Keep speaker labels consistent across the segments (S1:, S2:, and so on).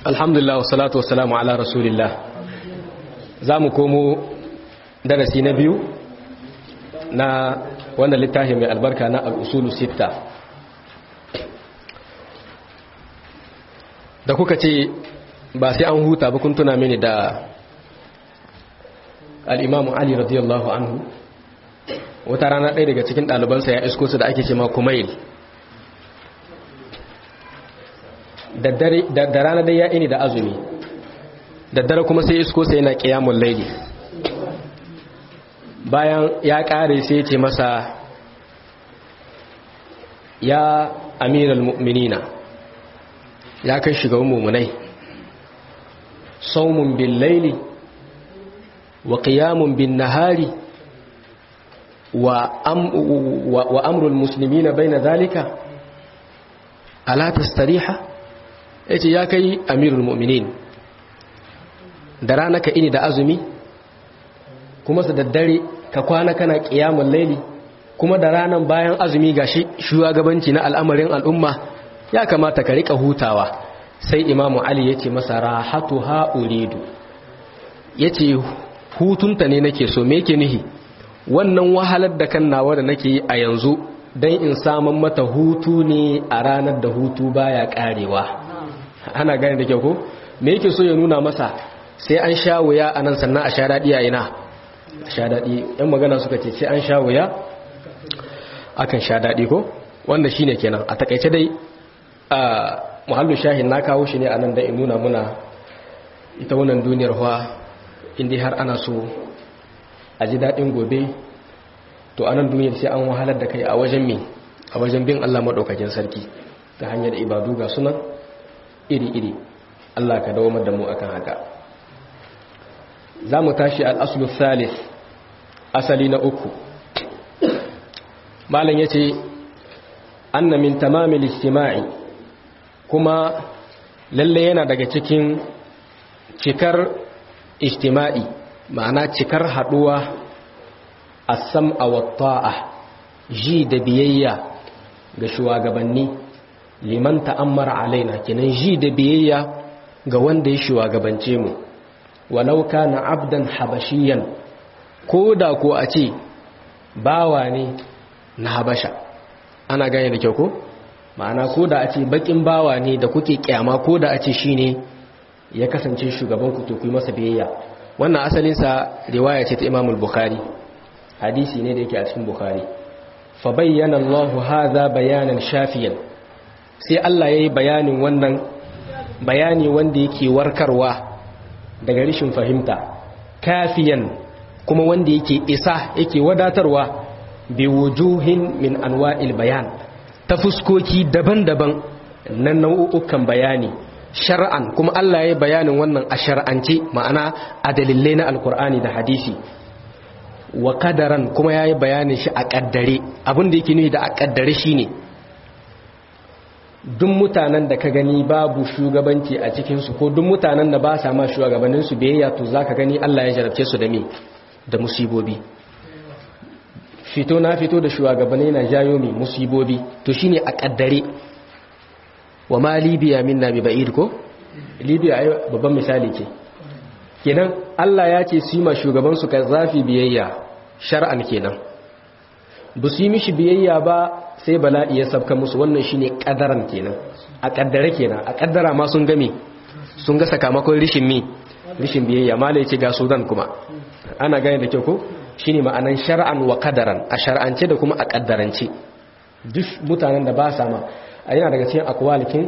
S1: alhamdulillah wassalatu wassalamu ala rasulillah za mu komo darasi na biyu na wannan littafi mai albarka na al'usulu sita da kuka ce ba sai an huta ba kun tuna mini da al'imamu ali radiyallahu anhu wata rana ɗaya daga cikin ɗalibansa ya isko su da ake ce ma kumail da rana dai ya ini da azumi da dare kuma sai isko sai yana ƙiyamun laili bayan ya ƙare sai ce masa ya amiral mu'minina ya kai shiga mummunai saumun bin laili wa ƙiyamun bin nahari wa amrul musulmi na bai na zalika ala tastariha ya ce ya kai amirul mu'minin da rana ka ini da azumi kuma su daddare ka kwana kana ƙiyamun laili kuma da ranar bayan azumi ga shugabanci na al'amarin al'umma ya kamata ka rika hutawa sai imamu ali ya ce masa rahatu ha'uridu ya ce hutunta ne nake so me ke nihi wannan wahalar da kan nawa da nake yi a yanzu don in samun mata hutu ne a ranar da hutu baya karewa ana gane da kyau ko me yake so ya nuna masa sai an sha wuya a nan sannan a sha daɗi a ina sha daɗi yan magana suka ce sai an sha wuya akan sha daɗi ko wanda shine kenan a takaice dai a muhallu shahin na kawo shi ne a nan da in nuna muna ita wannan duniyar huwa inda har ana so a ji daɗin gobe to a nan duniyar sai an wahalar da kai a wajen mi a wajen bin Allah maɗaukakin sarki ta hanyar ibadu ga sunan iri-iri Allah ka dawo da mu akan haka za mu tashi al'asulu thalith asali na uku malam ya ce anna min tamamil istima'i kuma lalle yana daga cikin cikar istima'i ma'ana cikar haduwa as-sam'a wat-ta'a ji da biyayya ga shugabanni liman ta'ammara alaina kinan ji da biyayya ga wanda ya shugabance mu walau kana abdan habashiyan ko da ko a ce bawa ne na habasha ana gane da kyau ko ma'ana ko da a ce bakin bawa ne da kuke kyama ko da a ce shine ya kasance shugaban ku to ku masa biyayya wannan asalin sa riwaya ce ta Imam al-Bukhari hadisi ne da yake a cikin Bukhari fa bayyana Allah hadha bayanan shafiyan sai Allah yayi bayanin wannan bayani wanda yake warkarwa daga rishin fahimta kafiyan kuma wanda yake isa yake wadatarwa bi wujuhin min anwa'il bayan ta fuskoki daban-daban na nau'ukan bayani shar'an kuma Allah ya yi bayanin wannan a shar'ance ma'ana a dalilai na alkur'ani da hadisi wa kadaran kuma ya yi bayanin shi a kaddare abinda yake nufi da a kaddare shi ne duk mutanen da ka gani babu shugabanci a cikinsu ko duk mutanen da ba sa ma shugabanninsu biyayya to za ka gani Allah ya jarabce su da me da musibobi fito na fito da shugabanni na jayo mai musibobi to shine a kaddare wa ma libya minna bi ba'id ko libya ai babban misali ce kenan Allah ya ce su yi ma shugaban su zafi biyayya shar'an kenan ba su yi mishi biyayya ba sai bala'i ya sabka musu wannan shine kadaran kenan a kaddare kenan a kaddara ma sun game sun ga sakamakon rishin mi rishin biyayya mala ya ce ga sudan kuma ana gane da kyau ko shine ma'anan shar'an wa kadaran a shar'ance da kuma a kaddarance duk mutanen da ba sa ma a yana daga cikin akwalikin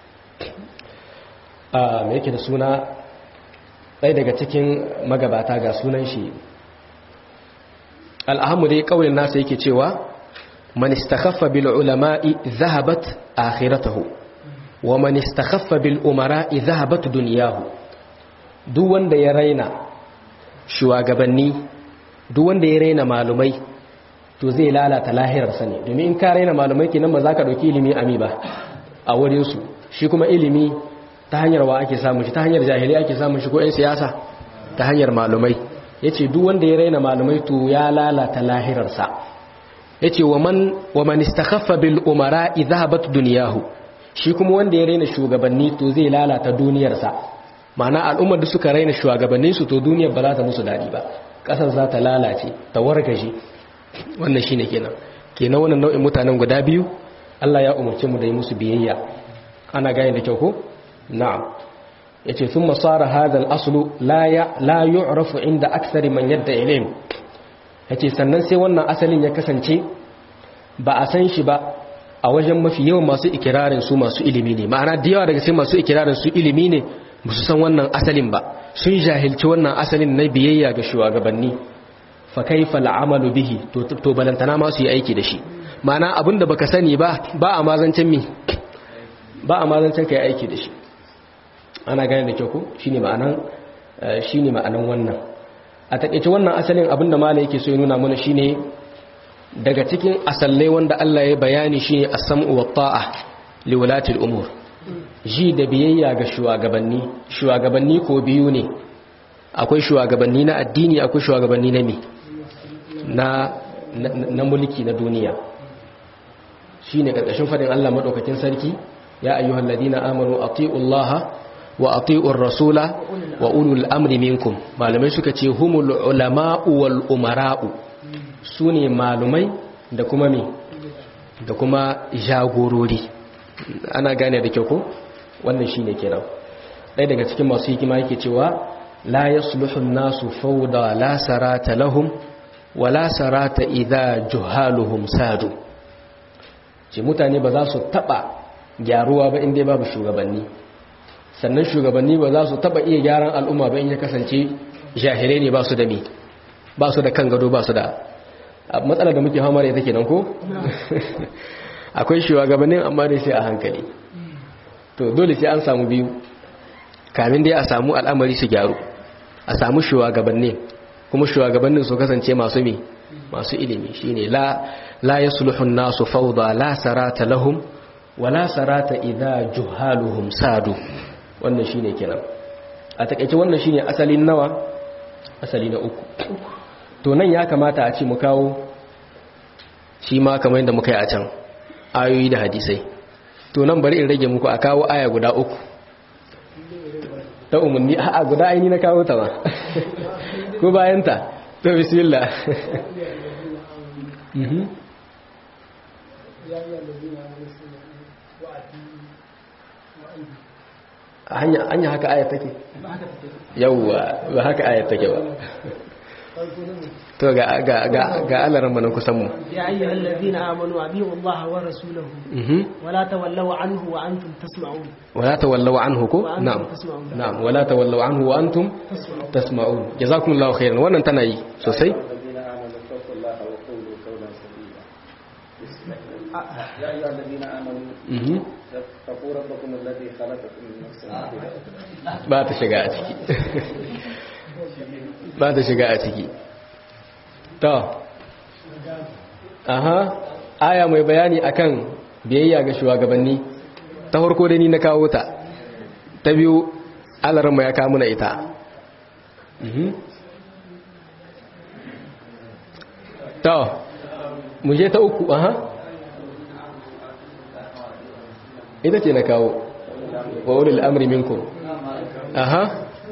S1: a me yake da suna ɗaya daga cikin magabata ga sunan shi al'ahamu dai ƙaunin nasa yake cewa man istakhaffa bil ulama'i zahabat akhiratahu wa man istakhaffa bil umara'i zahabat dunyahu duk wanda ya raina shugabanni duk wanda ya raina malumai to zai lalata lahirarsa ne domin in ka raina malumai kenan ba za ka ɗauki ilimi ami ba a wurinsu shi kuma ilimi ta hanyar wa ake samun shi ta hanyar jahili ake samun shi ko 'yan siyasa ta hanyar malumai ya ce duk wanda ya raina malumai to ya lalata lahirarsa ya ce wa man istakhaffa bil umara idhabat duniyahu shi kuma wanda ya raina shugabanni to zai lalata duniyarsa ma'ana al'ummar da suka raina shugabannin su to duniyar ba za ta musu dadi ba kasar za ta lalace ta wargaje wannan shine kenan kenan wannan nau'in mutanen guda biyu Allah ya umarce mu da yi musu biyayya ana gane da kyau ko na'am yace thumma sara hadha al-aslu la ya la yu'rafu inda akthari man yadda ilim yace sannan sai wannan asalin ya kasance ba a san shi ba a wajen mafi yawan masu ikirarin su masu ilimi ne ma'ana da yawa daga sai masu ikirarin su ilimi ne ba su san wannan asalin ba sun jahilci wannan asalin na biyayya ga shugabanni fa kaifa al'amalu bihi to to balantana ma su yi aiki da shi ma'ana abinda baka sani ba ba a mazancin mi ba a mazancin kai aiki da shi ana gane da kyau ko shine ma'anan shine ma'anan wannan a takeice wannan asalin abinda malai yake so ya nuna mana shine daga cikin asallai wanda Allah ya bayani shine as-sam'u wat-ta'a li wulati al-umur ji da biyayya ga shugabanni shugabanni ko biyu ne akwai shugabanni na addini akwai shugabanni na me na na mulki na duniya shine karkashin fadin Allah madaukakin sarki ya ayyuhal ladina amanu atiullaha wa atiur rasula wa ulul amri minkum malamai suka ce humul ulama'u wal umara'u sune malumai da kuma me da kuma jagorori ana gane da kyau ko wannan shine kenan ɗaya daga cikin masu hikima yake cewa la yasluhu an-nasu fawda la sarata lahum wa la sarata idha juhaluhum sadu ce mutane ba za su taba gyaruwa ba inda babu shugabanni sannan shugabanni ba za su taba iya gyaran al'umma ba in ya kasance jahilai ne ba su da mi ba su da kan gado ba su da matsalar da muke hamar ita kenan ko akwai shugabannin amma dai sai a hankali to dole sai an samu biyu kamin dai a samu al'amari su gyaru a samu shugabannin kuma shugabannin su kasance masu mi masu ilimi shine la la yasluhu an-nasu fawda la sarata lahum wa la sarata idha juhaluhum sadu wannan shine kenan a takeice wannan shine asalin nawa asali na uku to nan ya kamata a ce mu kawo shi ma kamar yadda muka yi a can ayoyi da hadisai to nan bari in rage muku a kawo aya guda uku ta umarni a guda aini na kawo ta ma ko bayanta to bismillah hanya haka ayat take yauwa ba haka ayat take ba to ga ga ga ga alaran manan kusan mu
S2: ya ayyuhal ladina amanu abiu allaha wa rasulahu wala tawallaw anhu wa antum tasma'un
S1: wala tawallaw anhu ko
S2: Wa antum
S1: na'am
S2: tasma'un.
S1: na'am wala tawallaw anhu wa antum tasma'un jazakumullahu khairan wannan tana yi sosai
S3: الذين آمنوا اتقوا الله وقولوا قولا سديدا يا أيها الذين آمنوا
S1: mhm
S3: اتقوا ربكم الذي خلقكم من نفس واحدة
S1: ba ta shiga a ciki ba ta shiga a ciki to aha aya mai bayani akan biyayya ga shugabanni ta farko da ni na kawo ta ta biyu alarma ya kawo muna ita Mhm. to mu je ta uku aha ita ce na kawo wa ulil amri minkum aha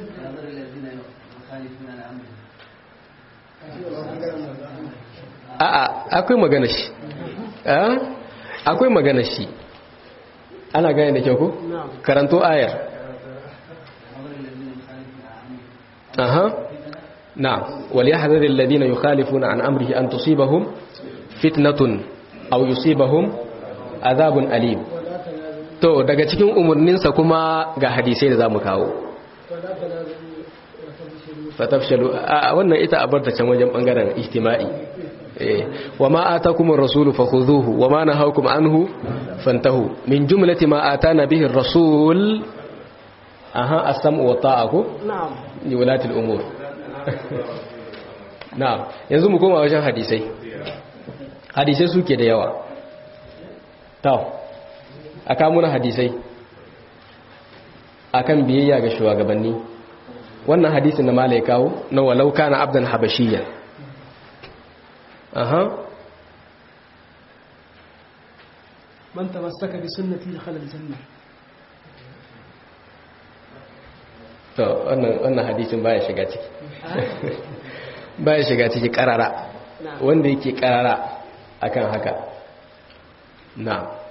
S1: a'a akwai magana shi a akwai magana shi ana gane da kyau ko
S2: na'am
S1: karanto ayar aha na'am wal yahdharil ladina yukhalifuna an amrihi an tusibahum fitnatun aw yusibahum adhabun alim to daga cikin umurninsa kuma ga hadisai da zamu kawo fatafshalu a wannan ita a barta can wajen bangaren ijtima'i eh wama atakumur rasulu fakhudhuhu wama nahakum anhu fantahu min jumlati ma atana bihi ar-rasul aha as-sam'u wa ta'aku
S2: na'am
S1: li wulati al-umur na'am yanzu mu koma wajen hadisai hadisai suke da yawa to aka muna hadisai akan biyayya ga shugabanni wannan hadisin na malai kawo na walau kana abdan habashiyyan aha
S2: man tamassaka bi sunnati dakhala aljanna
S1: to wannan wannan hadisin baya shiga ciki baya shiga ciki karara wanda yake karara akan haka na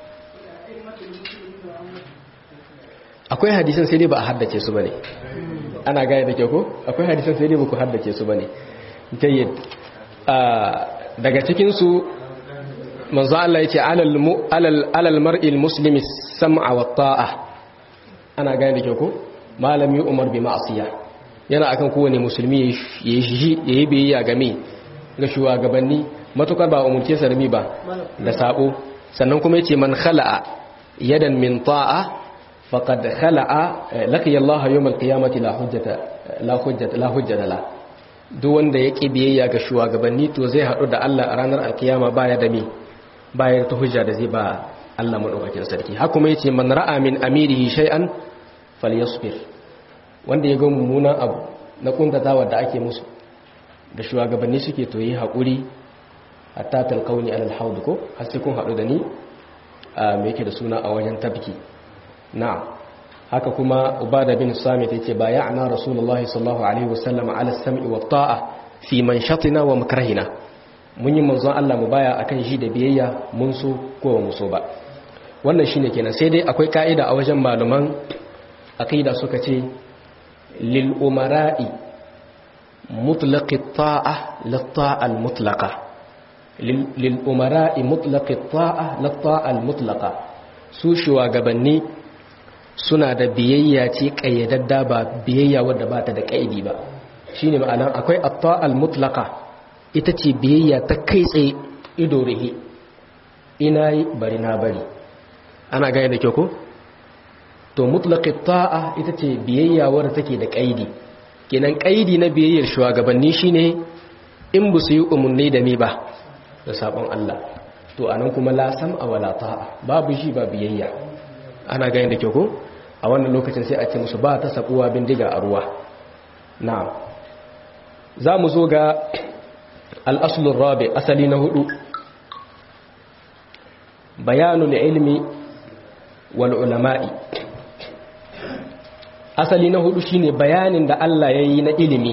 S1: akwai hadisan sai dai ba a haddace su bane ana gaya da ke ko akwai hadisan sai dai ba ku haddace su bane jayyid daga cikin su manzo Allah yace alal alal alal mar'il muslimi sam'a wa ta'a ana gaya da ke ko malami umar bi ma'asiya yana akan kowane musulmi yayi shi yayi biyayya game ga shugabanni matukar ba umurce sa rami ba da sabo sannan kuma yace man khala'a yadan min ta'a faqad khala'a laqiya Allah yawm al-qiyamati la hujjata la hujjata la hujjata la duk wanda ya ƙi biyayya ga shugabanni to zai haɗu da Allah a ranar alkiyama baya da me baya ta hujja da zai ba Allah madaukakin sarki haka kuma yace man ra'a min amirihi shay'an falyasbir wanda ya ga mummunan abu na kuntatawa da ake musu da shugabanni suke to yi haƙuri hatta talqauni alal haud ko har sai kun haɗu da ni a me yake da suna a wajen tabki na'am haka kuma ubada bin samit yace bay'ana rasulullahi sallallahu alaihi wasallam ala sam'i wa ta'a fi manshatina wa makrahina mun yi manzon Allah mu baya akan shi da biyayya mun so ko mu so ba wannan shine kenan sai dai akwai ka'ida a wajen malaman aqida suka ce lil umara'i mutlaqi ta'a lit ta'a al mutlaqa lil umara'i mutlaqi ta'a lit ta'a al mutlaqa su shugabanni suna da biyayya ce kayyadadda ba biyayya wadda ba ta da kaidi ba shine ma'anan akwai at-ta'al mutlaqa ita ce biyayya ta kai tsaye ido rihi ina yi bari na bari ana gaya da kyau ko to mutlaqi ta'a ita ce biyayya wadda take da kaidi kenan kaidi na biyayyar shugabanni shine in bu su yi umarni da me ba da sabon Allah to anan kuma la sam'a wala ta'a babu shi ba biyayya ana gayin da kyau ko a wannan lokacin sai a ce musu ba ta sabuwa bindiga a ruwa na za mu zo ga al'asulun rabi asali na hudu bayanul ilmi wal ulama'i asali na hudu shine bayanin da Allah ya yi na ilimi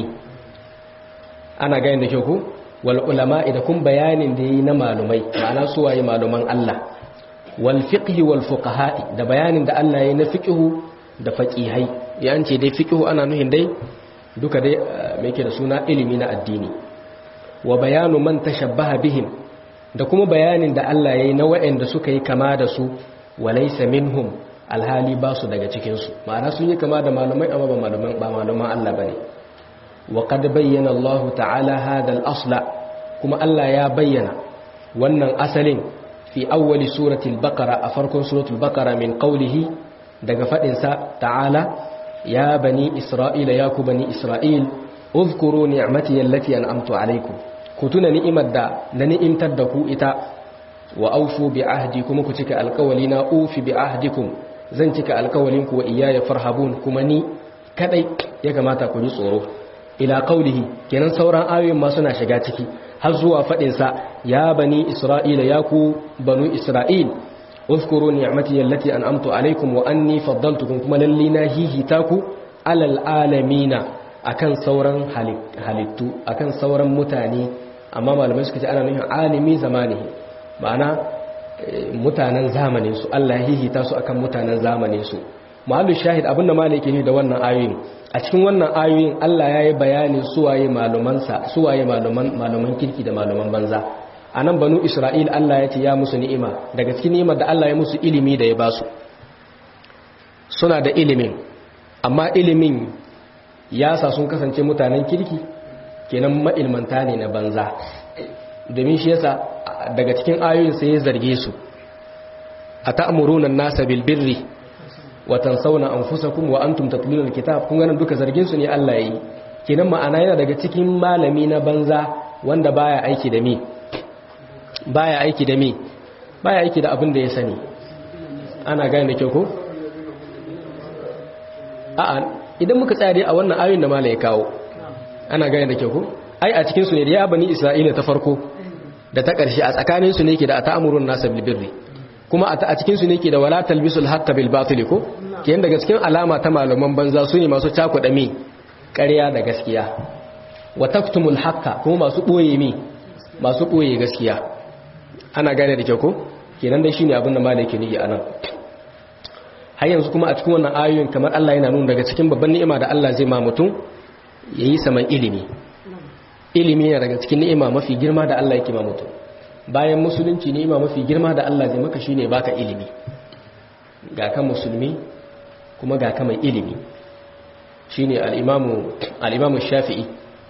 S1: ana gayin da kyau ko wal ulama'i da kun bayanin da ya yi na malumai ma'ana suwaye maluman Allah walfiƙi walfuƙaha'i da bayanin da Allah ya na fiƙihu da faƙihai ya ce dai fiƙihu ana nuhin dai duka dai mai ke da suna ilimi na addini wa bayanu man tashabbaha bihim da kuma bayanin da Allah ya yi na waɗanda suka yi kama da su walaysa minhum alhali ba su daga cikinsu ma'ana sun yi kama da malumai amma ba maluman ba maluman Allah bane wa qad bayyana Allah ta'ala hadha al-asla kuma Allah ya bayyana wannan asalin في أول سورة البقرة أفركم سورة البقرة من قوله دقى فإنسا تعالى يا بني إسرائيل ياكو بني إسرائيل اذكروا نعمتي التي أنعمت عليكم كتنا نئمة دا لنئم تدكو إتا وأوفوا بعهدكم كتك القولين أوفي بعهدكم زنتك القولين وإياي فرهبون كمني كدي يكما تكوني صورو إلى قوله كنن سوران آيوين ما سنا شغاتكي har zuwa faɗinsa ya bani isra'ila ya ku banu isra'il uskuru ni'mati allati an'amtu alaikum wa anni faddaltukum kuma lalli na hihita ku alal alamina akan sauran halittu akan sauran mutane amma malamai suka ce ana nufin alimi zamanihi ma'ana mutanen zamanin su Allah hihita su akan mutanen zamanin su mahallu shahid abinda malai ke da wannan ayoyin a cikin wannan ayoyin Allah ya yi bayanin suwaye malumansa suwaye maluman maluman kirki da maluman banza a nan banu isra'il Allah ya ce ya musu ni'ima daga cikin ni'imar da Allah ya musu ilimi da ya basu suna da ilimin amma ilimin ya sa sun kasance mutanen kirki kenan ma'ilmanta ne na banza domin shi yasa daga cikin ayoyin sai ya zarge su a ta'muruna an-nasa bil birri wa tansawna anfusakum wa antum tatluna alkitab kun ganin duka zargin su ne Allah yayi kenan ma'ana yana daga cikin malami na banza wanda baya aiki da me baya aiki da me baya aiki da abin da ya sani ana gane da kyau ko a'a idan muka tsaya dai a wannan ayoyin da malai ya kawo ana gane da kyau ko ai a cikin su ne da ya bani isra'ila ta farko da ta ƙarshe a tsakanin su ne ke da ta'amurun nasa bil birri kuma a cikin su ne ke da wala talbisul haqqa bil batil ko kiyan daga cikin alama ta malaman banza su ne masu cakuɗa mi ƙarya da gaskiya wa taktumul haqqa kuma masu boye mi masu boye gaskiya ana gane da kyau ko kenan dai shine abin da malai ke nigi anan har yanzu kuma a cikin wannan ayoyin kamar Allah yana nuna daga cikin babban ni'ima da Allah zai ma mutum yayi saman ilimi ilimi yana daga cikin ni'ima mafi girma da Allah yake ma mutum bayan musulunci ni'ima mafi girma da Allah zai maka shine baka ilimi ga kan musulmi kuma ga kan mai ilimi shine al-imamu al-imamu Shafi'i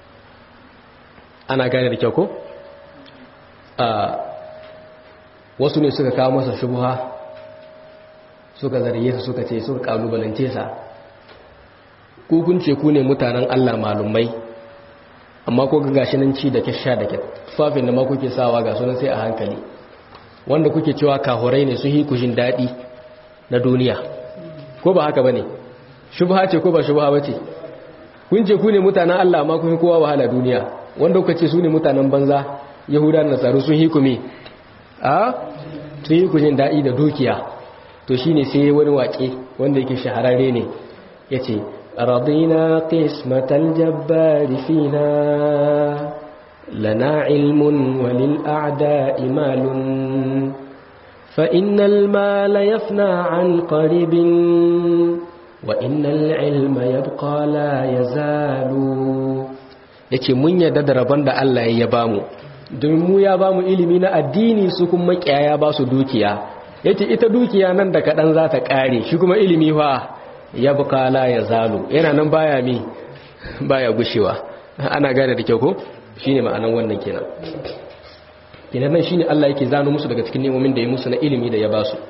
S1: ana gane da kyau ko a wasu ne suka kawo masa shubha suka zarge su suka ce suka kalubalance sa ku kun ce ku ne mutanen Allah malumai amma ko ga gashi nan ci da sha da tufafin da ma kuke sawa ga sunan sai a hankali wanda kuke cewa kahurai ne sun yi kushin daɗi na duniya ko ba haka bane shubha ce ko ba shubha bace kun ce ku ne mutanen Allah amma kun kowa wahala duniya wanda kuka ce su ne mutanen banza yahuda da nasaru sun yi kumi a sun yi kushin daɗi da dukiya to shine sai wani waƙe wanda yake shahararre ne yace رضينا قسمة الجبار فينا لنا علم وللأعداء مال فإن المال يفنى عن قريب وإن العلم يبقى لا يزال yace mun yarda da rabon da Allah ya bamu domin mu ya bamu ilimi na addini su kuma makiyaya ba su dukiya yace ita dukiya nan da kadan za ta kare shi kuma ilimi fa ya bukala ya zalo yana nan baya mi baya gushewa ana gane da kyau ko shine ma'anan wannan kenan kenan nan shine Allah yake zano musu daga cikin nemomin da ya musu na ilimi da ya ba su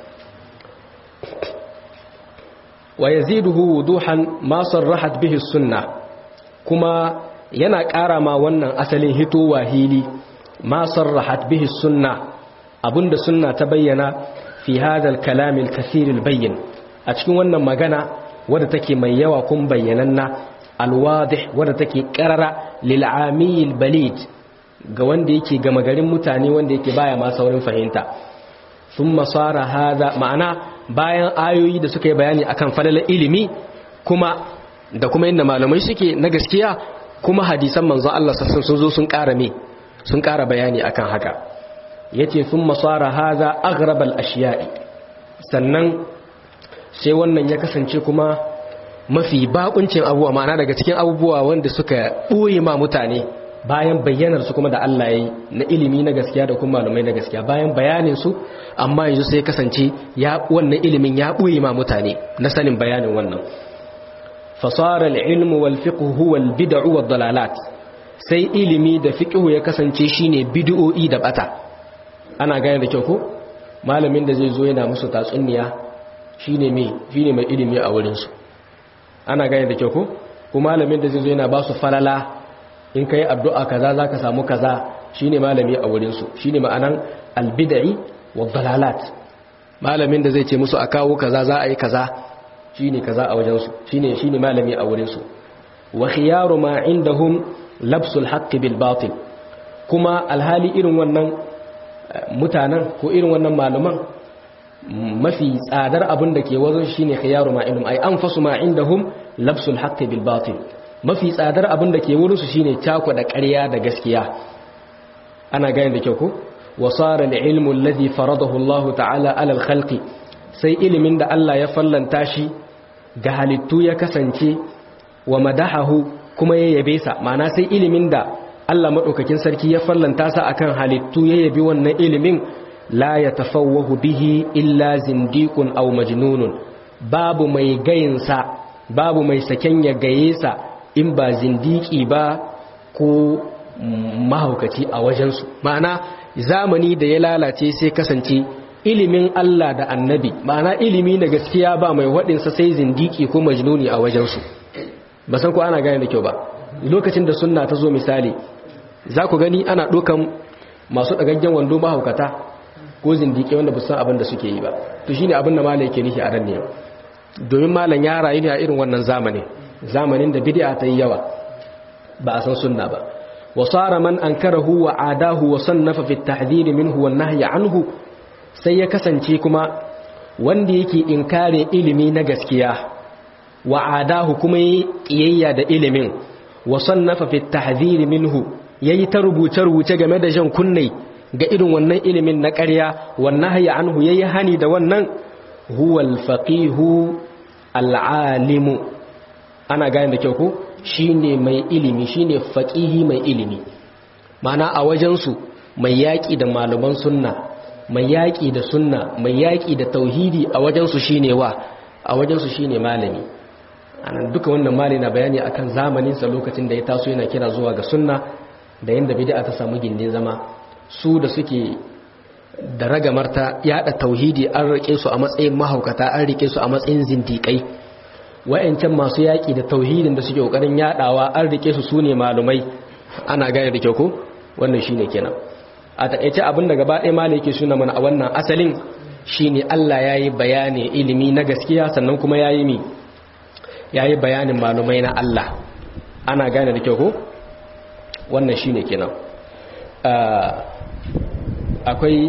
S1: wa yaziduhu wuduhan ma sarrahat bihi sunna kuma yana ƙara ma wannan asalin hitowa hili ma sarrahat bihi sunna abinda sunna ta bayyana fi hadha al-kalam al-kathir al-bayyin a cikin wannan magana wadda take mai yawa kun bayyananna alwadih wadda take karara lil'amiyil balid ga wanda yake gama garin mutane wanda yake baya ma saurin fahimta thumma sara hada ma'ana bayan ayoyi da suka yi bayani akan falalar ilimi kuma da kuma inda malamai suke na gaskiya kuma hadisan manzo Allah sassan sun zo sun ƙara me sun ƙara bayani akan haka yace thumma sara hada aghrabal ashiya'i sannan sai wannan ya kasance kuma mafi bakuncin abubuwa ma'ana daga cikin abubuwa wanda suka ɓoye ma mutane bayan bayyanar su kuma da Allah ya yi na ilimi na gaskiya da kuma malumai na gaskiya bayan bayanin su amma yanzu sai kasance ya wannan ilimin ya ɓoye ma mutane na sanin bayanin wannan fasara al-ilmu wal fiqh huwa al-bid'u wad dalalat sai ilimi da fiqh ya kasance shine bid'o'i da bata ana gane da kyau ko malamin da zai zo yana musu tatsuniya shine mai shine mai ilimi a wurin su ana gane da kyau ko ko malamin da zai zo yana ba su falala in kai addu'a kaza zaka samu kaza shine malami a wurin su shine ma'anan albid'i wa dalalat malamin da zai ce musu a kawo kaza za a yi kaza shine kaza a wajen su shine shine malami a wurin su wa khiyaru ma indahum labsul haqqi bil batil kuma alhali irin wannan mutanen ko irin wannan malaman mafi tsadar abin da ke wajen shine khiyaru ma indahum ay anfasu ma indahum labsul haqqi bil batil mafi tsadar abin da ke wurin su shine cako da ƙarya da gaskiya ana gane da kyau ko wasara al-ilmu alladhi faradahu Allah ta'ala ala al-khalqi sai ilimin da Allah ya fallanta shi ga halittu ya kasance wa madahahu kuma ya yabe sa ma'ana sai ilimin da Allah madaukakin sarki ya fallanta sa akan halittu ya yabi wannan ilimin la yatafawwahu bihi illa zindiqun aw majnunun babu mai gayinsa babu mai saken ya gaye sa in ba zindiki ba ko mahaukaci a wajensu ma'ana zamani da ya lalace sai kasance ilimin Allah da annabi ma'ana ilimi na gaskiya ba mai waɗinsa sai zindiki ko majnuni a wajensu ba san ko ana gane da kyau ba lokacin da sunna ta zo misali za ku gani ana ɗaukan masu ɗagaggen wando mahaukata ko zindiki wanda san abin da suke yi ba to shine abin da malai ke nufi a ran ne domin malam ya rayu ne a irin wannan zamanin zamanin da bid'a ta yi yawa ba a san sunna ba وصار من أنكره وعاداه وصنف في التحذير منه والنهي عنه sai ya kasance kuma wanda yake inkare ilimi na gaskiya wa adahu kuma yi kiyayya da ilimin wa sannafa fi tahdhir minhu yayi ta rubuce rubuce game da jan kunne ga irin wannan ilimin na ƙarya wannan haya anhu yayi hani da wannan huwa al-faqihu al-alimu ana gane da kyau ko shine mai ilimi shine faqihi mai ilimi mana a wajen su mai yaki da malaman sunna mai yaki da sunna mai yaki da tauhidi a wajen su shine wa a wajen su shine malami anan duka wannan malami na bayani akan zamanin sa lokacin da ya taso yana kira zuwa ga sunna da yanda bid'a ta samu gindin zama su da suke da ragamarta yada tauhidi an rike su a matsayin mahaukata an rike su a matsayin zindikai wayancan masu yaki da tauhidin da suke kokarin yadawa an rike su sune malumai ana gane da kyau ko wannan shine kenan a takeice abin da gaba ɗaya malai yake suna mana a wannan asalin shine Allah yayi bayani ilimi na gaskiya sannan kuma yayi mi yayi bayanin malumai na Allah ana gane da kyau ko wannan shine kenan akwai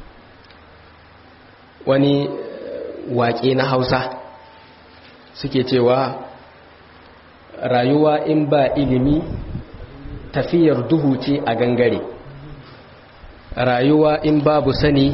S1: wani waƙe na hausa suke cewa rayuwa in ba ilimi tafiyar duhu ce a gangare rayuwa in babu sani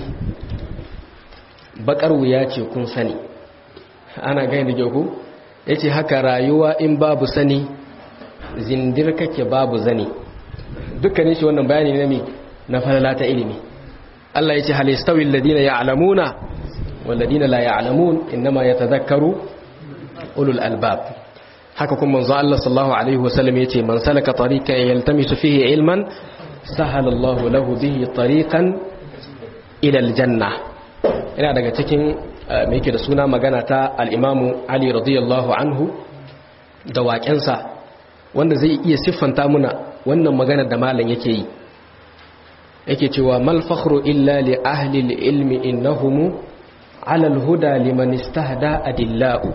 S1: bakar wuya ce kun sani ana gani da ku ya ce haka rayuwa in babu sani zindir kake babu zani dukkanin shi wannan bayani ne na falala ta ilimi Allah ya ce halistawi alladina ya'lamuna walladina la ya'lamun inma yatadhakkaru ulul albab haka kuma manzo Allah sallallahu alaihi wasallam yace man salaka tariqan yaltamisu fihi ilman sahala Allah lahu bihi tariqan ila aljanna ina daga cikin me yake da suna magana ta al-Imam Ali radiyallahu anhu da waƙensa wanda zai iya siffanta muna wannan magana da malam yake yi yake cewa mal fakhru illa li ahli al-ilmi innahum ala al-huda liman istahda adillau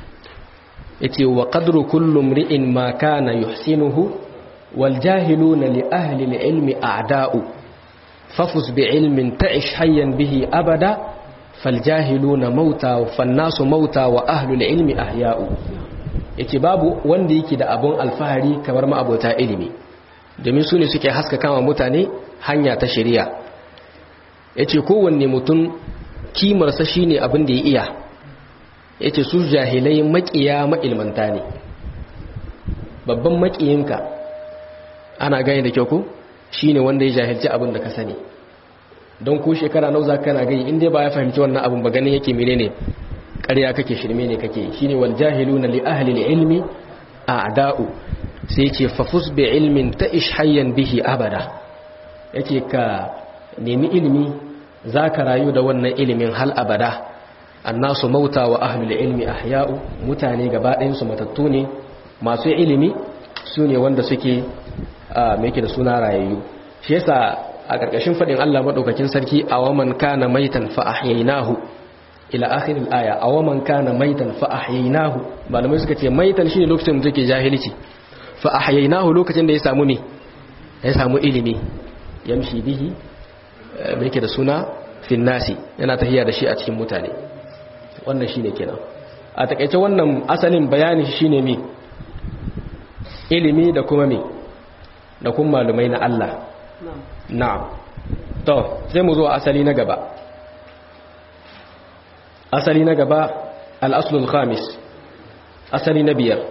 S1: yace wa qadru kullu mri'in ma kana yuhsinuhu wal jahiluna li ahli al-ilmi a'da'u fafus bi ilmin ta'ish hayyan bihi abada fal jahiluna mauta fan nasu mauta wa ahli al-ilmi ahya'u yace babu wanda yake da abun alfahari kamar ma abota ilimi domin su ne suke haskaka wa mutane hanya ta shari'a ya ce kowanne mutum kimarsa shi ne abin da ya iya ya ce su jahilai makiya ma'ilmanta ne babban makiyinka ana gani da kyau ko shi ne wanda ya jahilci abin da ka sani don ko shekara nau za kana gani inda ba ya fahimci wannan abin ba ganin yake mene ne ƙarya kake shirme ne kake shi ne wal jahilu na li ahli ilmi a da'u sai ce fafus bi ilmin ta ishayyan bihi abada yake ka nemi ilimi za ka rayu da wannan ilimin hal abada annasu mauta wa ahlul ilmi ahya'u mutane gaba ɗayansu matattu ne masu ilimi su ne wanda suke mai da suna rayayyu shi yasa a ƙarƙashin faɗin Allah maɗaukakin sarki a waman kana maitan fa ahyaynahu ila akhiril aya a waman kana maitan fa ahyaynahu malamai suka ce maitan shine lokacin da take jahilci fa ahyaynahu lokacin da ya samu ne ya samu ilimi yamshi bihi mai yake da suna finnasi yana tahiya da shi a cikin mutane wannan shine kenan a takaice wannan asalin bayani shi shine mi ilimi da kuma mi da kuma malumai na Allah na'am to sai mu zo asali na gaba asali na gaba al-aslul khamis asali na biyar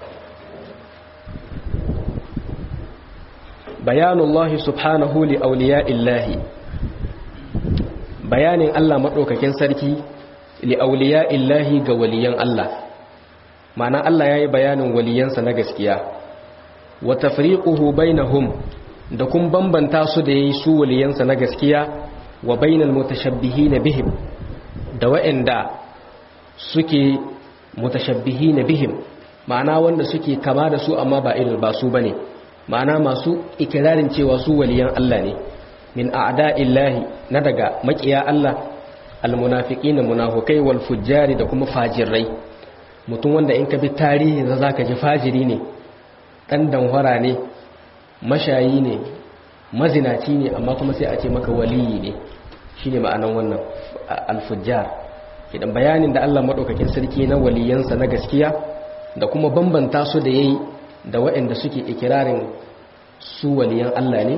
S1: bayanullahi subhanahu li auliya'illahi bayanin Allah madaukakin sarki li auliya'illahi ga waliyan Allah ma'ana Allah yayi bayanin waliyansa na gaskiya wa tafriquhu bainahum da kun bambanta su da yayi su waliyansa na gaskiya wa bainal mutashabbihin bihim da wa'anda suke mutashabbihin bihim ma'ana wanda suke kama da su amma ba irin ba su bane ma'ana masu ikirarin cewa su waliyan Allah ne min a'da'illahi na daga makiya Allah almunafiqina munafikai wal fujjari da kuma fajirai mutum wanda in ka bi tarihi za zaka ji fajiri ne dan danhwara ne mashayi ne mazinaci ne amma kuma sai a ce maka waliyi ne shine ma'anan wannan al-fujjar idan bayanin da Allah madaukakin sarki na waliyansa na gaskiya da kuma bambanta su da yayi da waɗanda suke ikirarin su waliyan Allah ne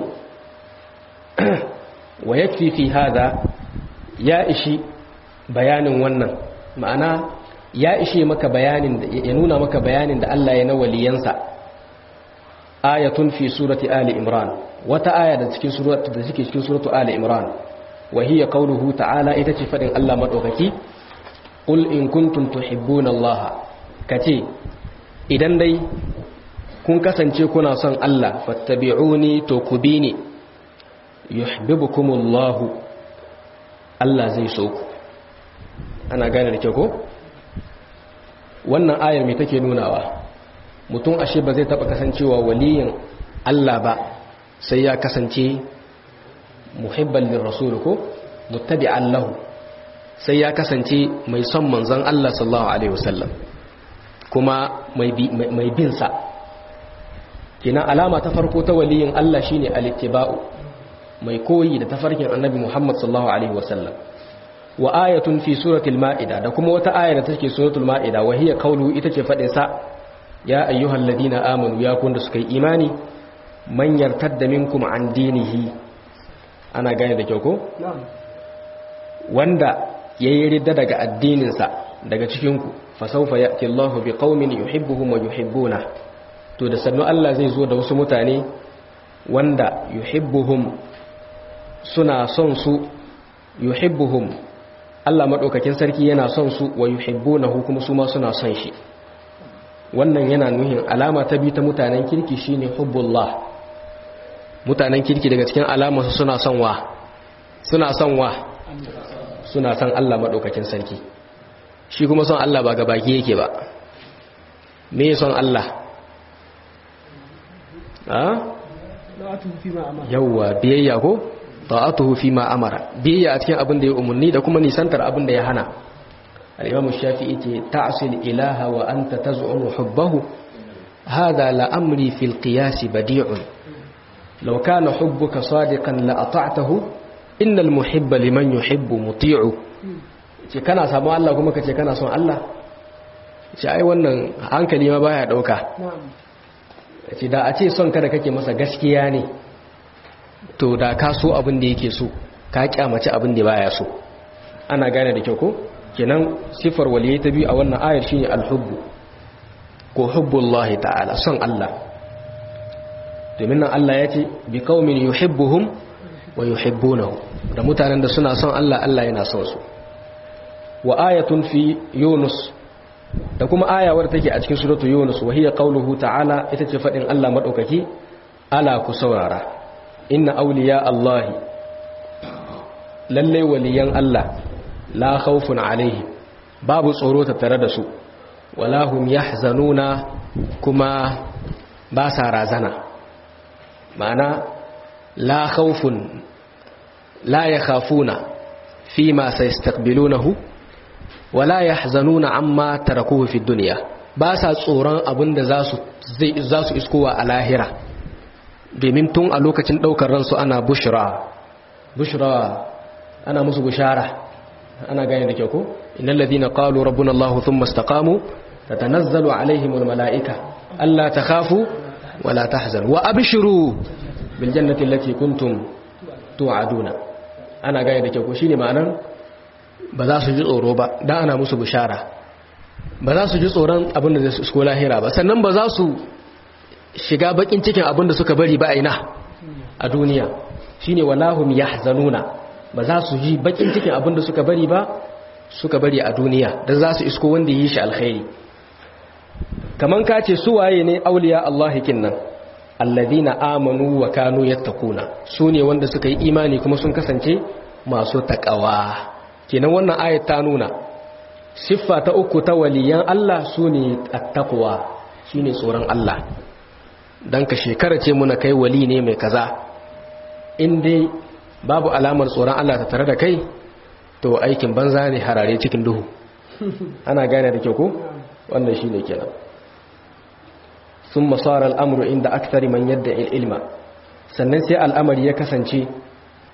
S1: wa yakfi fi hada ya ishi bayanin wannan ma'ana ya ishe maka bayanin ya nuna maka bayanin da Allah ya na waliyansa ayatun fi surati ali imran wata aya da cikin suratu da cikin cikin suratu ali imran wa hiya qawluhu ta'ala ita ce fadin Allah madaukaki qul in kuntum tuhibbuna Allah kace idan dai kun kasance kuna son Allah fattabi'uni to ku bi ni yuhibbukumullahu Allah zai so ku ana gane da kyau ko wannan ayar mai take nunawa mutum ashe ba zai taba kasancewa waliyin Allah ba sai ya kasance muhibban lirrasul ko muttabi'an lahu sai ya kasance mai son manzon Allah sallallahu alaihi wasallam kuma mai bin sa kina alama ta farko ta waliyin Allah shine al-ittiba'u mai koyi da tafarkin annabi Muhammad sallallahu alaihi wasallam wa ayatun fi suratul ma'ida da kuma wata aya da take suratul ma'ida wa hiya qawlu ita ce fadin sa ya ayyuhal ladina amanu ya kun da suka yi imani man yartadda minkum an dinihi ana gane da kyau ko wanda yayi ridda daga addinin sa daga cikin ku fa sawfa ya'ti Allahu biqaumin yuhibbuhum wa yuhibbuna to da sannu Allah zai zo da wasu mutane wanda yuhibbuhum suna son su yuhibbuhum Allah maɗaukakin sarki yana son su wa yuhibbunahu kuma su ma suna son shi wannan yana nuhin alama ta bi ta mutanen kirki shine hubbullah mutanen kirki daga cikin alamarsu suna son wa suna son wa suna son Allah maɗaukakin sarki shi kuma son Allah ba gabaki yake ba me son Allah yawwa biyayya ko ta'atuhu fi ma amara biyayya a cikin abin da ya umarni da kuma nisantar abin da ya hana al-imam shafi'i ce ta'sil ilaha wa anta taz'umu hubbahu hadha la amri fil qiyas badi'un law kana hubbuka sadiqan la ata'tahu innal muhibba liman yuhibbu muti'u ce kana sabon Allah kuma kace kana son Allah ce ai wannan hankali ma baya dauka ce da a ce son kada kake masa gaskiya ne to da ka so abin da yake so ka kyamaci abin da baya so ana gane da kyau ko kenan sifar waliyai ta biyu a wannan ayar shine alhubbu ko hubbullahi ta'ala son Allah domin nan Allah ya ce bi qaumin yuhibbuhum wa yuhibbunahu da mutanen da suna son Allah Allah yana son su wa ayatun fi yunus da kuma ayawar take a cikin suratu yunus wa hiya qauluhu ta'ala ita ce fadin Allah madaukaki ala ku saurara inna auliya Allahi lalle waliyan Allah la khawfun alaihi babu tsoro tattare da su wala hum yahzanuna kuma ba sa razana ma'ana la khawfun la yakhafuna fima sayastaqbilunahu wala yahzanuna amma tarakuhu fi dunya ba sa tsoron abinda za su za su iskowa a lahira domin tun a lokacin ɗaukar ransu ana bushra bushra ana musu bushara ana gane da kyau ko innal ladina qalu rabbuna allah thumma istaqamu tatanazzalu alaihim almalaika alla takhafu wala tahzanu wa abshiru bil jannati allati kuntum tu'aduna ana gane da kyau ko shine ma'anar ba za su ji tsoro ba dan ana musu bushara ba za su ji tsoron abin da zai su lahira ba sannan ba za su shiga bakin cikin abin da suka bari ba aina a duniya shine walahum yahzanuna ba za su ji bakin cikin abin da suka bari ba suka bari a duniya dan za su isko wanda yi shi alkhairi kaman ka ce su waye ne auliya Allah kinnan alladhina amanu wa kanu yattaquna su ne wanda suka yi imani kuma sun kasance masu takawa kenan wannan ayat ta nuna siffa ta uku ta waliyan Allah su ne attaqwa shine tsoron Allah dan ka shekara ce muna kai wali ne mai kaza in dai babu alamar tsoron Allah ta tare da kai to aikin banza ne harare cikin duhu ana gane da kyau ko wannan shine kenan thumma sara al'amru inda akthari man yadda ilma sannan sai al'amari ya kasance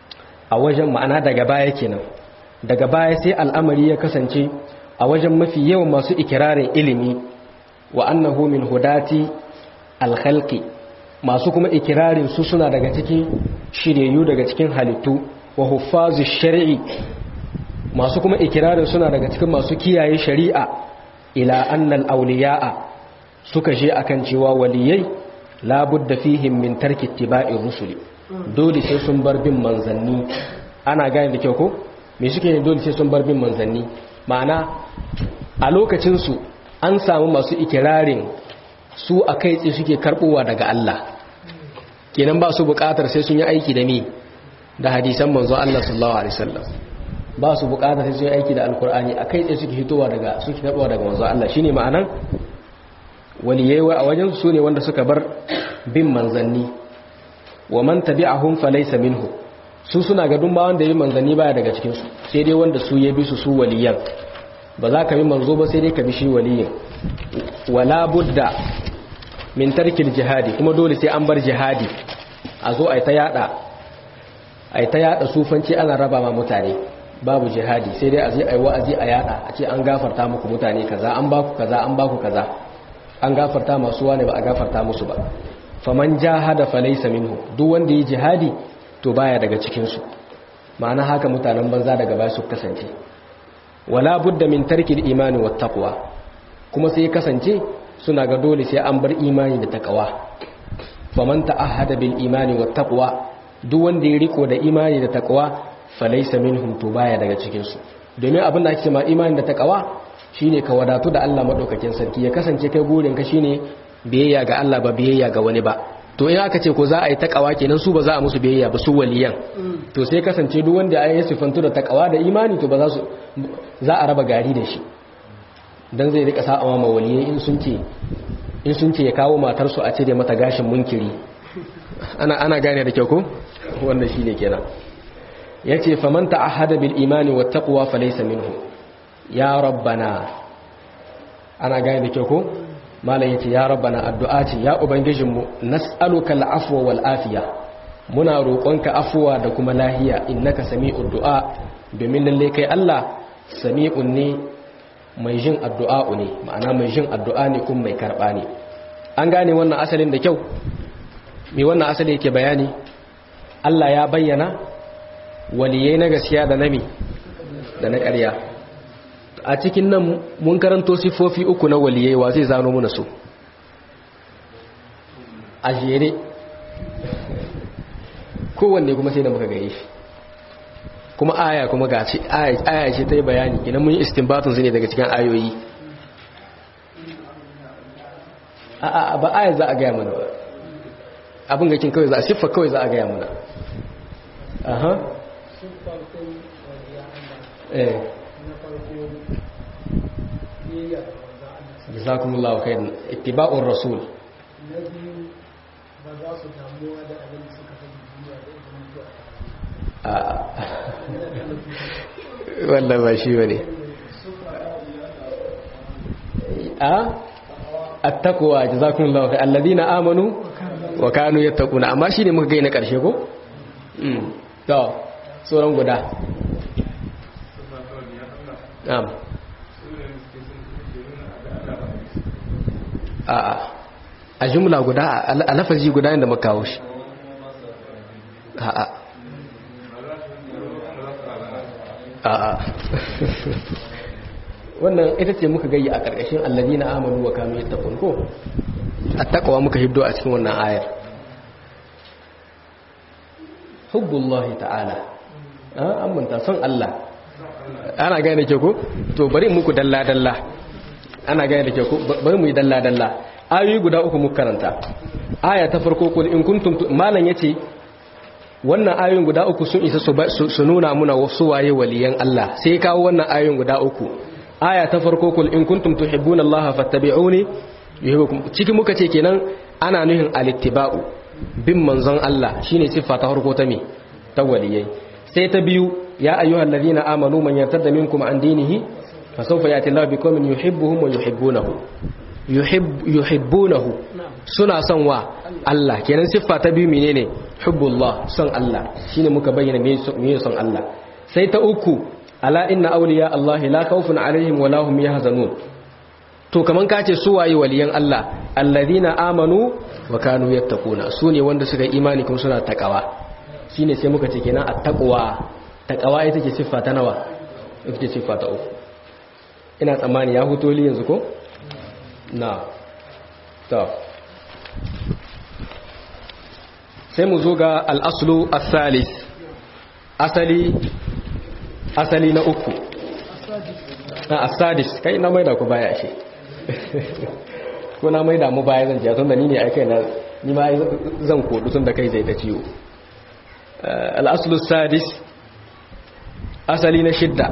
S1: a wajen ma'ana daga baya kenan daga baya sai al'amari ya kasance a wajen mafi yawan masu ikirarin ilimi wa annahu min hudati alkhalqi masu kuma ikirarin su suna daga cikin shiryayyu daga cikin halittu wa huffazu shar'i masu kuma ikirarin suna daga cikin masu kiyaye shari'a ila annal awliya'a suka je akan cewa waliyai labudda fihim min tarki ittiba'ir rusuli dole sai sun bar bin manzanni ana gane da kyau ko me suke ne dole sai sun bar bin manzanni ma'ana a lokacin su an samu masu ikirarin su a kai tsaye suke karbowa daga Allah kenan ba su bukatar sai sun yi aiki da me da hadisan manzo Allah sallallahu alaihi wasallam ba su bukatar sai sun yi aiki da alkur'ani a kai tsaye suke hitowa daga suke karbowa daga manzo Allah shine ma'anan waliyai a wajen su ne wanda suka bar bin manzanni wa man tabi'ahum falaysa minhu su suna ga dun ba wanda yi manzanni baya daga cikin su sai dai wanda su ya bi su su waliyan ba za ka bi manzo ba sai dai ka bi shi waliyin wala budda min tarkil jihadi kuma dole sai an bar jihadi a zo ai ta yada ai ta yada sufanci ana raba ma mutane babu jihadi sai dai a je ai wa'azi a yada a ce an gafarta muku mutane kaza an baku kaza an baku kaza an gafarta masu wane ba a gafarta musu ba faman jahada falaysa minhu duk wanda yi jihadi to baya daga cikin su ma'ana haka mutanen banza daga baya su kasance wala budda min tarkil imani wat taqwa kuma sai kasance suna ga dole sai an bar imani da taqwa faman ta'ahada bil imani wat taqwa duk wanda ya riko da imani da taqwa falaysa minhum to baya daga cikin su domin abin da ake cewa imani da taqwa shine ka wadatu da Allah madaukakin sarki ya kasance kai gurin ka shine biyayya ga Allah ba biyayya ga wani ba to in aka ce ko za a yi takawa kenan su ba za a musu biyayya ba su waliyan to sai kasance duk wanda ya yi sifantu da takawa da imani to ba za su za a raba gari da shi dan zai rika sa'a ma waliyai in sun ce in sun ce ya kawo matar su a cire mata gashin munkiri ana ana gane da kyau ko wannan shine kenan yace faman ta'ahada bil imani wat taqwa falaysa minhu ya rabbana ana gane da kyau ko malam yace ya rabbana addu'a ce ya ubangijinmu nas'aluka al'afwa wal afiya muna roƙonka afuwa da kuma lahiya innaka sami'ud du'a domin lalle kai Allah sami'un ne mai jin addu'a ne ma'ana mai jin addu'a ne kuma mai karba ne an gane wannan asalin da kyau me wannan asali yake bayani Allah ya bayyana waliyai na gaskiya da nami da na ƙarya a cikin nan mun karanto sifofi uku na waliyai wa zai zano muna su a jere kowanne kuma sai da muka gaye shi kuma aya kuma ga ce aya ce ta yi bayani idan mun yi istinbatun su ne daga cikin ayoyi a ba aya za a gaya mana ba abin gakin kawai za a siffa kawai za a gaya mana aha eh jazakumullahu khairan ittiba'ur rasul wannan ba shi bane a attaqwa jazakumullahu khairan alladhina amanu wa kanu yattaquna amma shine muka gaina karshe ko mm to sauran guda na'am a'a a jumla guda a lafazi guda inda muka kawo shi a'a a'a wannan ita ce muka gayi a ƙarƙashin allazina amanu wa kanu yattaqun ko attaqwa muka hiddo a cikin wannan ayar hubbullahi ta'ala an manta son Allah ana gane ke ko to bari muku dalla dalla ana gane da ke ko bari mu yi dalla dalla ayoyi guda uku muka karanta aya ta farko kul in kuntum malan yace wannan ayoyin guda uku sun isa su nuna muna wasu waye waliyan Allah sai kawo wannan ayoyin guda uku aya ta farko kul in kuntum tuhibbuna Allah fattabi'uni yuhibbukum cikin muka ce kenan ana nuhin alittiba'u bin manzon Allah shine siffa ta farko ta me ta waliyai sai ta biyu ya ayyuhal ladina amanu man yartadda minkum an dinihi fasawfa yati Allah biqaumin yuhibbuhum wa yuhibbunahu yuhibbunahu suna son wa Allah kenan siffa ta biyu menene hubbullah son Allah shine muka bayyana me son Allah sai ta uku ala inna awliya Allah la khawfun alaihim wa lahum yahzanun to kaman ka ce su waye waliyan Allah alladhina amanu wa kanu yattaquna su ne wanda suka imani kuma suna takawa shine sai muka ce kenan at-taqwa takawa ita ce siffa ta nawa ita ce siffa ta uku ina tsammani ya huto li yanzu ko na to sai mu zo ga al-aslu as-salis asali asali na uku na asadis kai na maida ku baya shi ko na maida mu baya zan jiya tun da ni ne aikai na ni ma zan kodu tun da kai zai ta ciwo al'aslu sadis asali na shidda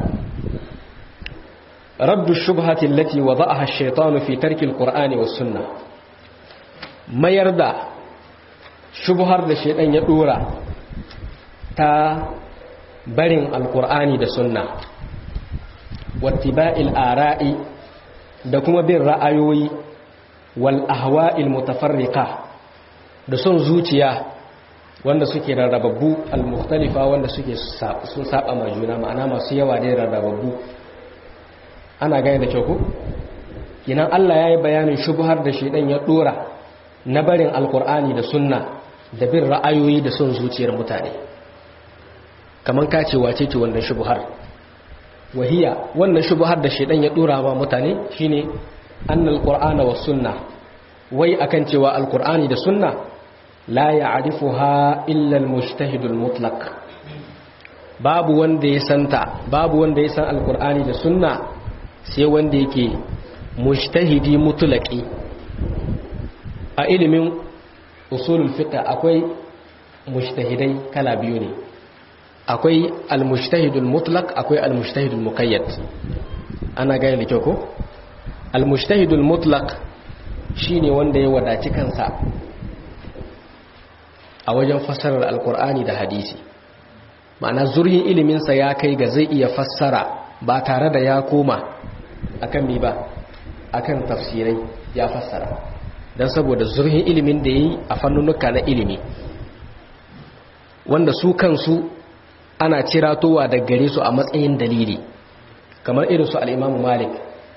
S1: raddu shubhati allati wada'aha ash-shaytanu fi tarki al-qur'ani was sunnah mayar da shubhar da shaytan ya dora ta barin alkur'ani da sunna wattiba'il ara'i da kuma bin ra'ayoyi wal ahwa'il mutafarriqa da son zuciya wanda suke rarrababbu al-mukhtalifa wanda suke sun saba ma juna ma'ana masu yawa da rarrababbu ana gane da kyau ko kinan Allah yayi bayanin shubhar da shedan ya dora na barin alkur'ani da sunna da bin ra'ayoyi da son zuciyar mutane kamar ka ce wace ce wannan shubuhar wahiya wannan shubuhar da shedan ya dora wa mutane shine annal qur'ana was sunna wai akan cewa alqur'ani da sunna la ya'rifuha illa almujtahid almutlaq babu wanda ya santa babu wanda ya san alqur'ani da sunna sai wanda yake mujtahidi mutlaqi a ilimin usulul fiqh akwai mujtahidai kala biyu ne akwai al-mujtahidul mutlaq akwai al-mujtahidul muqayyad ana gane da kyau ko al-mujtahidul mutlaq shine wanda ya wadaci kansa a wajen fassarar alkur'ani da hadisi ma'ana zurhin ilimin sa ya kai ga zai iya fassara ba tare da ya koma akan mi ba akan tafsirai ya fassara dan saboda zurhin ilimin da yayi a fannunuka na ilimi wanda su kansu ana ciratowa da gare su a matsayin dalili kamar irin su al'imamu malik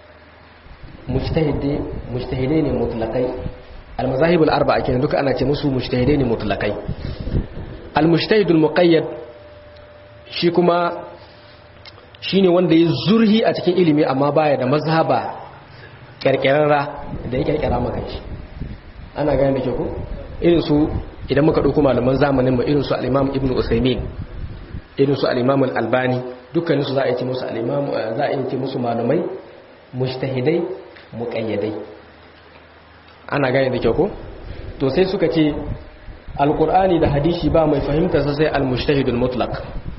S1: mujtahidai ne mutlakai al-mazahibul arba'a kenan duka ana ce musu mujtahidai ne mutlakai al-mujtahidul muqayyad shi kuma shine wanda ya zurhi a cikin ilimi amma baya da mazhaba kirkirarra da ya kirkira maka shi ana gane da ke ku irin su idan muka dauko malaman zamanin mu irin su al-imam ibnu usaymin irin su al-imam al-albani dukkanin su za a yi musu al-imam za a yi musu malamai mujtahidai muqayyadai ana gane da kyau ko to sai suka ce alqur'ani da hadisi ba mai fahimta sai al-mujtahidul mutlaq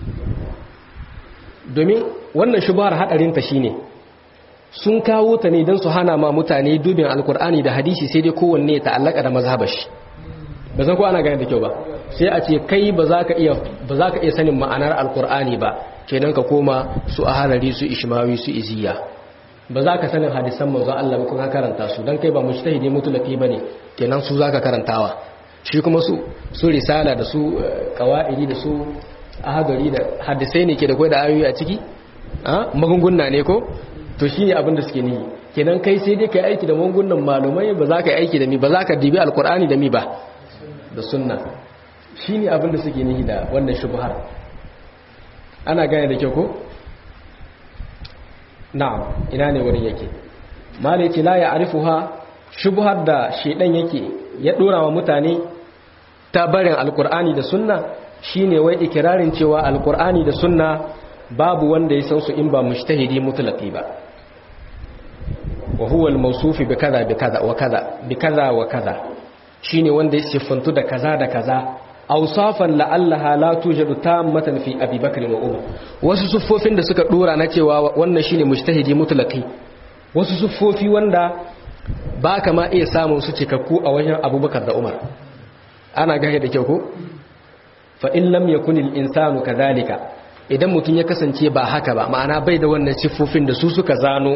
S1: domin wannan shubhar hadarin ta shine sun kawo ta ne don su hana ma mutane dubin alqur'ani da hadisi sai dai kowanne ta allaka da mazhabashi ba zan ko ana gane da kyau ba sai a ce kai ba za ka iya ba za ka iya sanin ma'anar alqur'ani ba kenan ka koma su aharari su ishmawi su iziya ba za ka sanin hadisan manzon Allah ba kuma karanta su dan kai ba mujtahidi mutlaqi bane kenan su zaka karantawa shi kuma su su risala da su qawaidi da su ahadari da hadisai ne ke da kai da ayoyi a ciki a magunguna ne ko to shine abin da suke ni kenan kai sai dai kai aiki da magungunan malumai ba za ka yi aiki da mi ba za ka dibi alqur'ani da mi ba da sunna shine abin da suke ni da wannan shubhar ana gane da kyau ko na'am ina ne wurin yake malai ce la ya'rifuha shubhar da shedan yake ya dora wa mutane ta barin alqur'ani da sunna shine wai ikirarin cewa alqur'ani da sunna babu wanda ya san su in ba mujtahidi mutlaqi ba wa huwa al-mawsuf bi kaza bi kaza wa kaza bi kaza wa kaza shine wanda ya siffantu da kaza da kaza awsafan la'allaha la tujadu tammatan fi Abi Bakr wa Umar wasu suffofin da suka dora na cewa wannan shine mujtahidi mutlaqi wasu suffofi wanda ba kama iya samun su cikakku a wajen Abubakar da Umar ana gage da kyau ko fa in lam yakun al insanu kadhalika idan mutun ya kasance ba haka ba ma'ana bai da wannan siffofin da su suka zano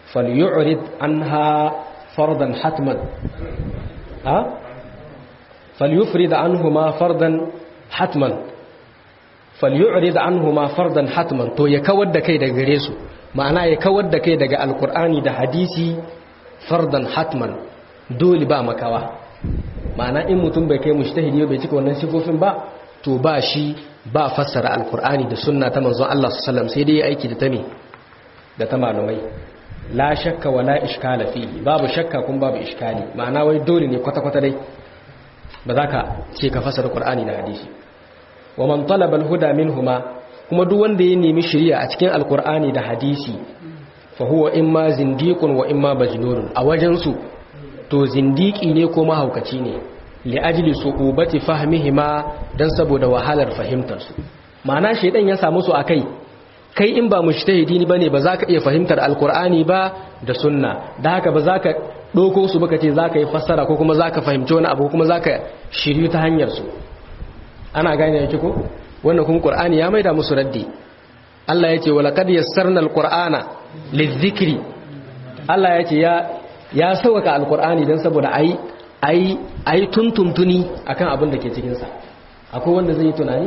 S1: falyu'rid anha fardan hatman ha falyufrid anhuma fardan hatman falyu'rid anhuma fardan hatman to ya kawar da kai daga gare su ma'ana ya kawar da kai daga alkur'ani da hadisi fardan hatman dole ba makawa ma'ana in mutum bai kai mushtahidi bai cika wannan sifofin ba to ba shi ba fassara alkur'ani da sunna ta manzon Allah sallallahu sai dai aiki da ta me da ta malumai la shakka wala iskala fihi babu shakka kun babu iskali ma'ana wai dole ne kwata kwata dai ba za ka ce ka fassara qur'ani da hadisi wa man talaba al-huda minhuma kuma duk wanda ya nemi shari'a a cikin alkur'ani da hadisi fa huwa imma zindiqun wa imma majnun a wajen su to zindiki ne ko mahaukaci ne li ajli suqubati fahmihima dan saboda wahalar fahimtar su ma'ana shedan ya samu su akai kai in ba mujtahidi ne bane ba za ka iya fahimtar alkur'ani ba da sunna da haka ba za ka doko su baka ce za ka yi fassara ko kuma za ka fahimci wani abu kuma za ka shiryu ta hanyar su ana gane yake ko wannan kuma qur'ani ya maida musu raddi Allah yace wala qad yassarna alqur'ana lidhikri Allah yace ya ya sauka alqur'ani dan saboda ai ai ai tuntuntuni akan abin da ke cikin sa akwai wanda zai yi tunani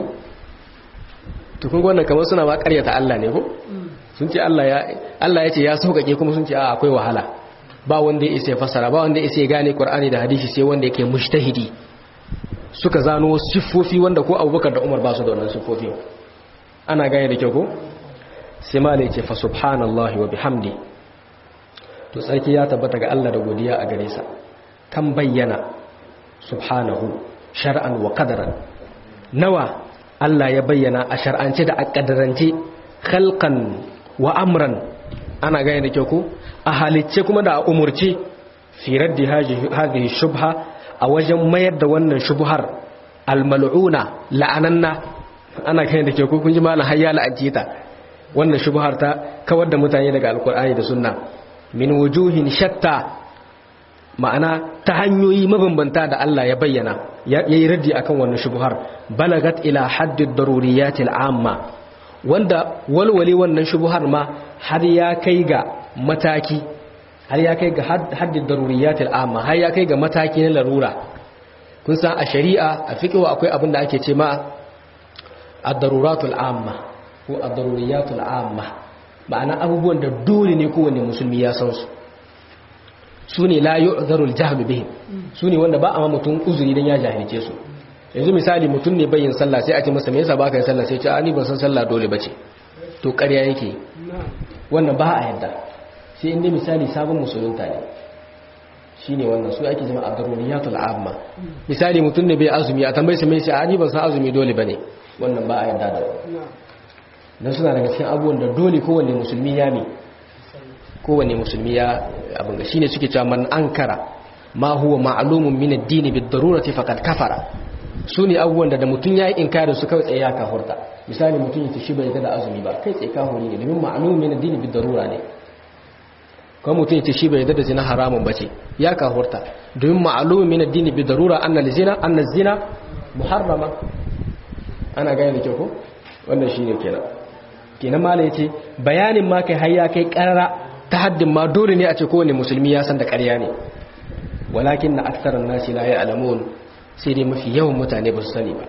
S1: to kun wannan kamar suna ba ƙaryata Allah ne ko sun ce Allah ya Allah yace ya sauƙaƙe kuma sun ce a akwai wahala ba wanda ya isa fasara ba wanda ya isa gane qur'ani da hadisi sai wanda yake mujtahidi suka zano siffofi wanda ko abubakar da umar ba su da wannan siffofi ana gane da kyau ko sai ma ce fa subhanallahi wa bihamdi to tsarki ya tabbata ga Allah da godiya a gare sa kan bayyana subhanahu shar'an wa qadaran nawa Allah ya bayyana a shar'ance da a kadarance khalqan wa amran ana gane da kyau ko a halicce kuma da a umurce fi raddi hadhihi shubha a wajen mayar da wannan shubuhar almal'una la'ananna ana kai da ke kun ji malam hayya la'anci ta wannan shubuhar ta kawar da mutane daga alkur'ani da sunna min wujuhin shatta ma'ana ta hanyoyi mabambanta da Allah ya bayyana yayi raddi akan wannan shubuhar balagat ila haddid daruriyatil amma wanda walwale wannan shubuhar ma har ya kai ga mataki har ya kai ga haddin daruriyatul amma har ya kai ga mataki na larura kun san a shari'a a fiqhu akwai abin da ake ce ma ad-daruratul amma ko ad-daruriyatul amma ma'ana abubuwan da dole ne kowanne musulmi ya san su su ne la yu'zarul jahl bihim su ne wanda ba a ma mutum uzuri dan ya jahilce su yanzu misali mutum ne bayin sallah sai a ce masa me yasa baka yin sallah sai ya ce a ni ban san sallah dole bace to ƙarya yake wannan ba a yadda sai inda misali sabon musulunta ne shi ne wannan su ake jima a daruriyatul amma misali mutum ne bai azumi a tambayi su mai shi a ni ban san azumi dole ba ne wannan ba a yarda da don suna daga cikin abubuwan da dole kowane musulmi ya ne kowane musulmi ya abin shi ne suke cewa man ankara ma huwa ma'lumun min ad-din bid-darurati faqad kafara su ne abubuwan da da mutum ya yi inkarin su kawai tsaye ya kafurta misali mutum ya tashi bai da azumi ba kai tsaye kafuri ne domin ma'lumun min ad-din bid-darura ne kuma mutum ya shi bai da zina haramun bace ya kahurta domin ma'alumin min addini bi darura anna zina anna zina muharrama ana gane da kyau ko wannan shine kenan kenan mala yace bayanin ma kai hayya kai karara ta haddin ma dole ne a ce kowane musulmi ya san da ƙarya ne walakin na aktsaran nasi la ya'lamun sai dai mafi yawan mutane ba su sani ba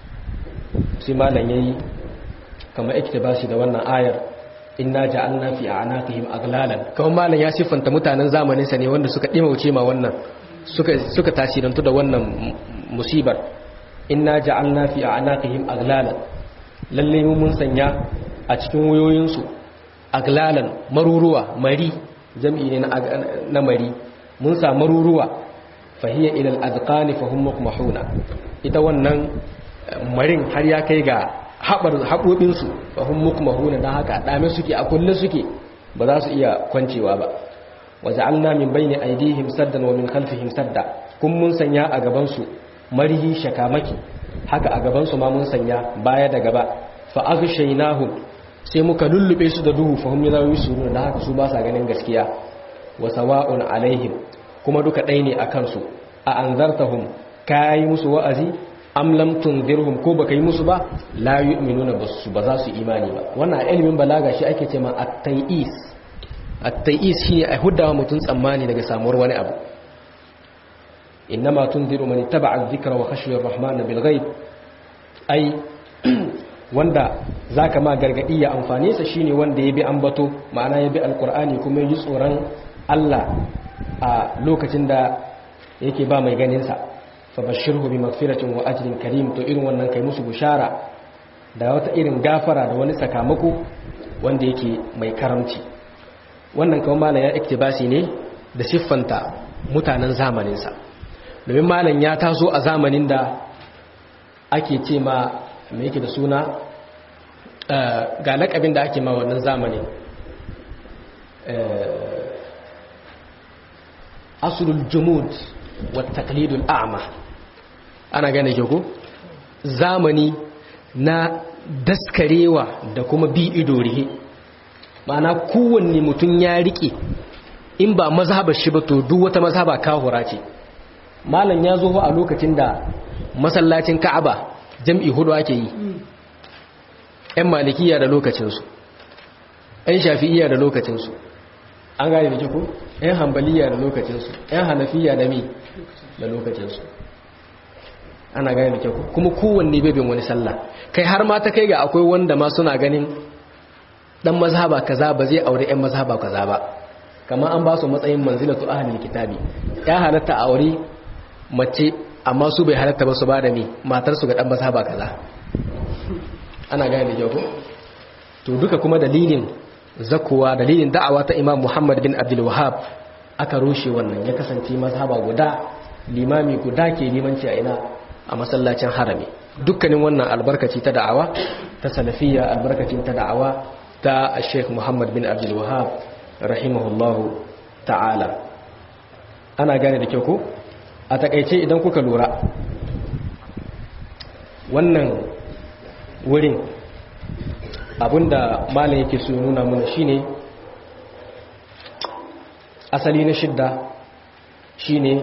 S1: sai malam yayi kamar iktibasi da wannan ayar inna ja'alna fi a'naqihim aglalan kawai malam ya siffanta mutanen zamanin sa ne wanda suka dimauce ma wannan suka suka tasirantu da wannan musibar inna ja'alna fi a'naqihim aglalan lalle mu mun sanya a cikin wayoyin su aglalan maruruwa mari jam'i ne na mari mun sa maruruwa fahiya ila al-azqani fahum muqmahuna ita wannan marin har ya kai ga haɓoɓinsu ba hun muku mahuna don haka ɗame suke a kulle suke ba za su iya kwancewa ba waje alna min bayni aidihim saddan wa min khalfihim sadda kun mun sanya a gabansu marihi shakamaki haka a gabansu ma mun sanya baya da gaba fa aghshaynahum sai muka lullube su da duhu fa hum yusiruna da haka su ba sa ganin gaskiya wa sawa'un alaihim kuma duka ɗaya ne akan su a anzartahum kai musu wa'azi am lam tunzirhum ko baka yi musu ba la yu'minuna basu ba za su imani ba wannan ilimin balaga shi ake cewa at-tayis at-tayis shine a huddawa mutun tsammani daga samuwar wani abu innama tunziru man ittaba'a adh-dhikra wa khashiya ar-rahman bil ghaib ai wanda zaka ma gargadi ya amfane sa shine wanda ya bi ambato ma'ana ya bi alqur'ani kuma ya ji tsoron Allah a lokacin da yake ba mai ganin sa fa bashirhu bi magfiratin wa ajrin karim to irin wannan kai musu bushara da wata irin gafara da wani sakamako wanda yake mai karamci wannan kawai malam ya iktibasi ne da siffanta mutanen zamaninsa domin malam ya taso a zamanin da ake ce ma mai yake da suna ga lakabin da ake ma wannan zamanin asulul jumud wa taqlidul a'ma ana gane ke ko zamani na daskarewa da kuma bi ido rihe ma'ana kowanne mutum ya rike in ba mazhabar shi ba to duk wata mazhaba kahura ce malam ya zo a lokacin da masallacin ka'aba jam'i hudu ake yi ‘yan malikiya da lokacinsu ‘yan shafi'iya da lokacinsu an gane da kiko ‘yan hambaliya da lokacinsu ‘yan hanafiya da mi da lokacinsu ana gane da kyau kuma kowanne bebin wani sallah kai har ma ta kai ga akwai wanda ma suna ganin dan mazhaba kaza ba zai aure ‘yan mazhaba kaza ba kamar an ba su matsayin manzilatu ahlul kitabi ya halatta aure mace amma su bai halatta ba su ba da mi matar su ga dan mazhaba kaza ana gane da ko to duka kuma dalilin zakuwa dalilin da'awa ta Imam Muhammad bin Abdul Wahhab aka rushe wannan ya kasance mazhaba guda limami guda ke limanci a ina a masallacin harami dukkanin wannan albarkaci ta da'awa ta salafiyya albarkacin ta da'awa ta Sheikh Muhammad bin Abdul Wahhab rahimahullahu ta'ala ana gane da kyau ko a takaice idan kuka lura wannan wurin abinda malam yake so nuna mana shine asali na shidda shine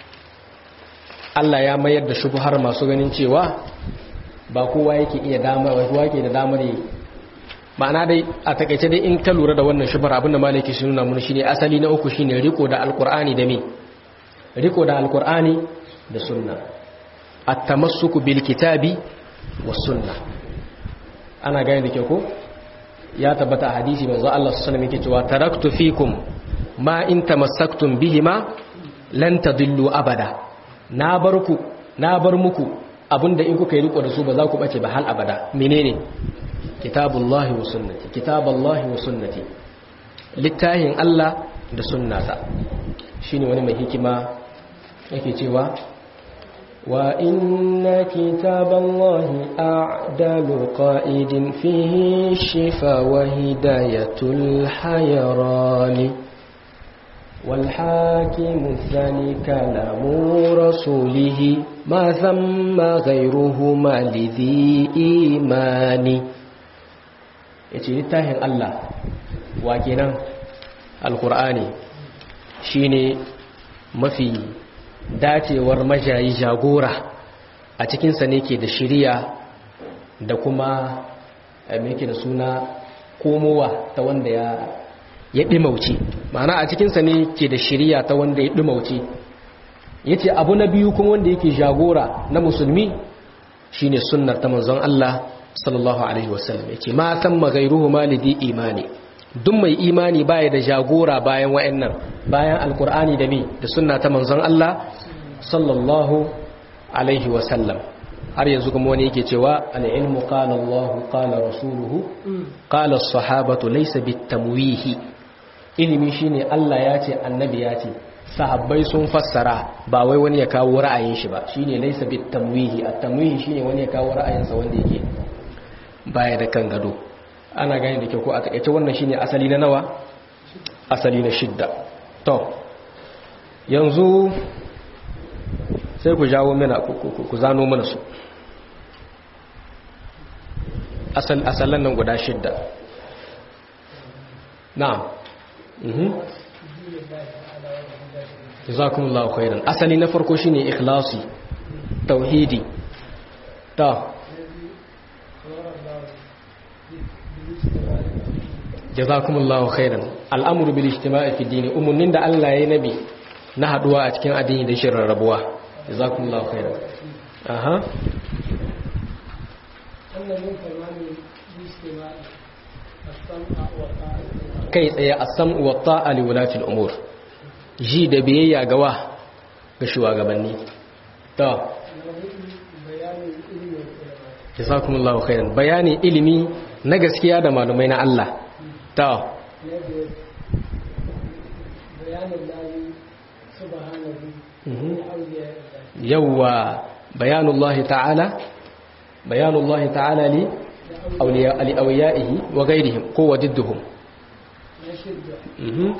S1: Allah ya mayar da shubuhar masu ganin cewa ba kowa yake iya damar kowa yake da damar yi ma'ana dai a takaice dai in ka lura da wannan shubuhar abinda malam yake so nuna mana shine asali na uku shine riko da alkur'ani da me riko da alkur'ani da sunna at-tamassuku bil kitabi was sunna ana gane da ke ko ya tabbata a hadisi manzo Allah sallallahu alaihi wasallam yake cewa taraktu fikum ma in tamassaktum bihima lan tadillu abada na bar ku na bar muku abinda in kuka yi riko da su ba za ku bace ba hal abada menene kitabullahi wa sunnati kitaballahi wa sunnati littahin Allah da sunnata shine wani mai hikima yake cewa wa inna kitaballahi a'dalu qa'idin fihi shifa wa hidayatul hayrani wal hakimu thani kalamu rasulihi ma thamma ghayruhuma lidhi imani yace littafin Allah wa kenan alqur'ani shine mafi dacewar majayi jagora a cikinsa ne ke da shiriya da kuma ke da suna komowa ta wanda ya ya ɗimauce ma'ana a cikinsa ne ke da shiriya ta wanda ya ɗimauce ya ce abu na biyu kuma wanda yake jagora na musulmi shine sunnar ta manzon Allah sallallahu alaihi wasallam ya ce ma san magairuhu malidi imani duk mai imani baya da jagora bayan wa'annan bayan alkur'ani da mi da sunna ta manzon Allah sallallahu alaihi wasallam har yanzu kuma wani yake cewa al-ilmu qala Allah qala rasuluhu qala as-sahabatu laysa bitamwihi ilimi shine Allah ya ce annabi ya ce sahabbai sun fassara ba wai wani ya kawo ra'ayin shi ba shine laysa bitamwihi at-tamwihi shine wani ya kawo ra'ayinsa wanda yake baya da kan gado ana gani da kyau ko a takaice wannan shine asali na nawa asali na shidda to yanzu sai ku jawo mana ku zano mana su asal asalan nan guda shidda na'am mhm jazakumullahu khairan asali na farko shine ikhlasi tauhidi ta jazakumullahu khairan al'amuru bil ijtima'i fi dini umunnin da Allah ya nabi na haduwa a cikin addini da shirin rabuwa jazakumullahu khairan aha kai tsaye as-sam'u wa ta'a li wulati al-umur ji da biyayya ga wa ga shugabanni to jazakumullahu khairan bayani ilimi na gaskiya da malumai na Allah to yawwa bayanullahi ta'ala bayanullahi ta'ala li awliyaihi wa ghayrihim ko wajidduhum mhm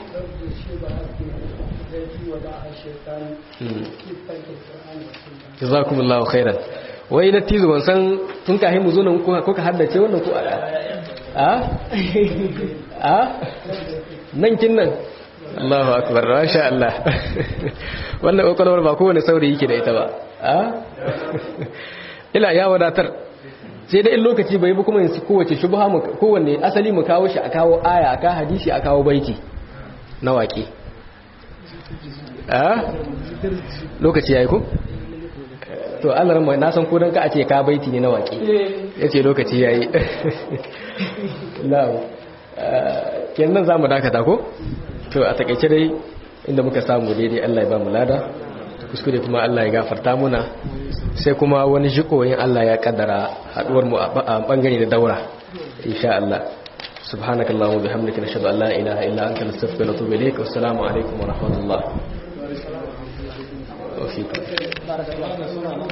S1: jazakumullahu khairan wai da tizo ban san tun ka mu zo nan ko ka haddace wannan ko a a a nan kin nan Allahu akbar masha Allah wannan kokolwar ba kowane saurayi yake da ita ba a ila ya wadatar sai da in lokaci bai bi kuma yin kowace shubha mu kowanne asali mu kawo shi a kawo aya a kawo hadisi a kawo baiti na waƙe a lokaci yayi ko to Allah ran na san ko dan ka a ce ka baiti ne na waƙe yace lokaci yayi na'am kenan zamu dakata ko to a takeice dai inda muka samu daidai Allah ya ba mu lada kuskure kuma Allah ya gafarta muna sai kuma wani jikoyin Allah ya kaddara haduwar mu a bangare da daura insha Allah subhanakallahumma bihamdika nashhadu an la ilaha illa anta nastaghfiruka wa natubu ilayk wassalamu alaikum wa rahmatullah wa fiikum